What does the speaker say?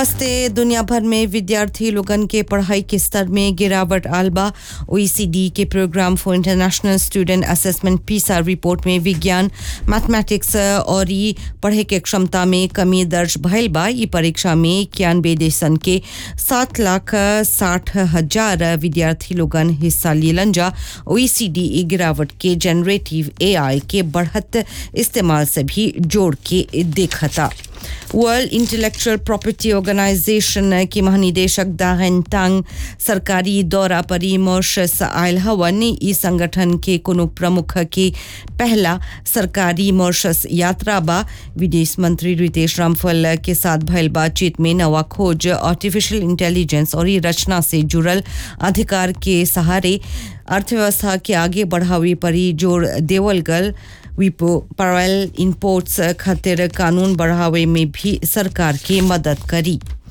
नमस्ते दुनिया भर में विद्यार्थी लोगन के पढ़ाई के स्तर में गिरावट आलबा ओईसीडी के programme for international student assessment PISA report में विज्ञान मैथमेटिक्स और ई पढ़े के क्षमता में कमी दर्ज भयल बा ई परीक्षा में इक्यानवे देशन के सात लाख साठ हजार विद्यार्थी लोगन हिस्सा लेलन जा ओईसीडी ई गिरावट के जनरेटिव एआई के बढ़त इस्तेमाल से भी जोड़ के देखता वर्ल्ड इंटेलेक्चुअल प्रॉपर्टी ऑर्गेनाइजेशन के महानिदेशक दाहन तांग सरकारी दौरा पर मॉरिशस आयल हवन ई संगठन के कोनो प्रमुख के पहला सरकारी मॉरिशस यात्रा बा विदेश मंत्री रितेश रामफल के साथ भयल बातचीत में नवा खोज आर्टिफिशियल इंटेलिजेंस और ई रचना से जुड़ल अधिकार के सहारे अर्थव्यवस्था के आगे बढ़ावे पर ही जोर देवल गल विपो पैरल इम्पोर्ट्स खातिर कानून बढ़ावे में भी सरकार की मदद करी